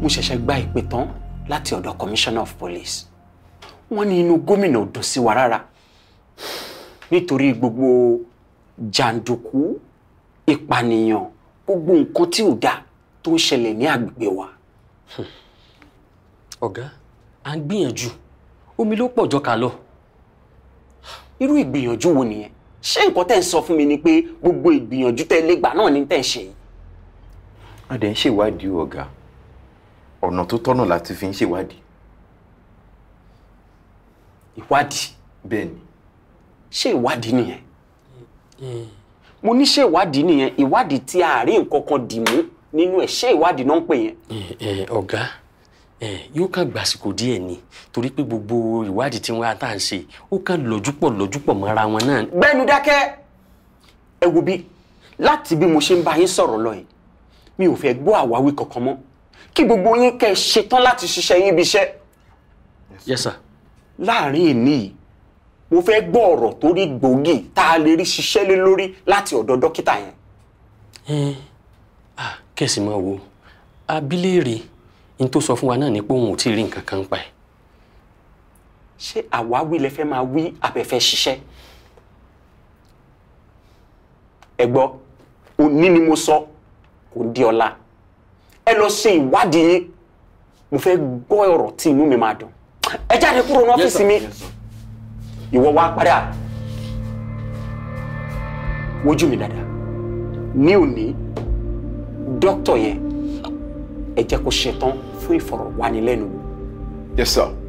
mo ṣẹ̀ṣẹ̀ gba ìpè tán láti ọ̀dọ̀ commissioner of police wọ́n ní inú gómìnà ò dùn sí wa rárá nítorí gbogbo jàǹdùkú ìpànìyàn gbogbo nǹkan tí ò dáa tó ń ṣẹlẹ̀ ní àgbègbè wa. ọ̀gá à ń gbìyànjú omi ló pọ̀ jọ ká lọ. irú ìgbìyànjú wo nìyẹn ṣé nǹkan tẹ́ ń sọ fún mi ni pé gbogbo ìgbìyànjú tẹ́ lé gbà náà ni tẹ́ ń ṣe yìí. a dẹ̀ ń ṣèwádìí o, ọ̀gá ọ̀nà tó tọ́nà láti fi ń ṣèwádìí. ìwádìí bẹ́ẹ̀ ni ṣé ìwádìí nìyẹn mo ní ṣé ìwádìí nìyẹn ìwádìí tí a rí nǹkan kan dì mú nínú ẹ̀ ṣé ìwádìí náà ń pè yẹn. ẹ ẹ ọ̀gá ẹ yóò kàn gbàsìkò díẹ̀ ni torí pé gbogbo ìwádìí tí wọ́n á tà ń ṣe ó kàn lọ́júpọ̀ lọ́júpọ̀ mọ́ra wọn náà. gbẹ́nu dákẹ́ ẹ wo bí láti bí mo ṣe ń bá yín sọ̀rọ̀ lọ yìí mi ò fẹ́ gbọ́ àwáwí kankan mọ́ kí gbogbo yín kẹ́ ẹ ṣetán láti ṣiṣẹ́ yín ibi iṣẹ́ yes sir. láàrin ìní yìí mo fẹ́ gbọ́ ọ̀rọ̀ tó rí gbòógì tá a lè rí ṣiṣẹ́ lé lórí láti ọ̀dọ̀ dókítà yẹn. ẹ ah kẹ̀sì máa wo abiléèrè n tó sọ fún wa náà ni pé òun ò tí ì rí nǹkan kan pa ẹ̀. ṣé àwáwí lẹ fẹ́ máa wí abẹ́fẹ́ ṣiṣẹ́? ẹ gbọ́ òní ni mo sọ kò di ọ̀la ẹ lọ ṣe ìwádìí yín mo fẹ́ gbọ́ ọ̀rọ̀ tí inú mi máa dùn ẹ jáde kúrò ní ọ́fíìsì mi ìwọ wá padà wojú mi dáadáa ní òní dókítà yẹn ẹ jẹ́ kó ṣetán fún ìfọ̀rọ̀wánilẹ́nuwò. yes sir.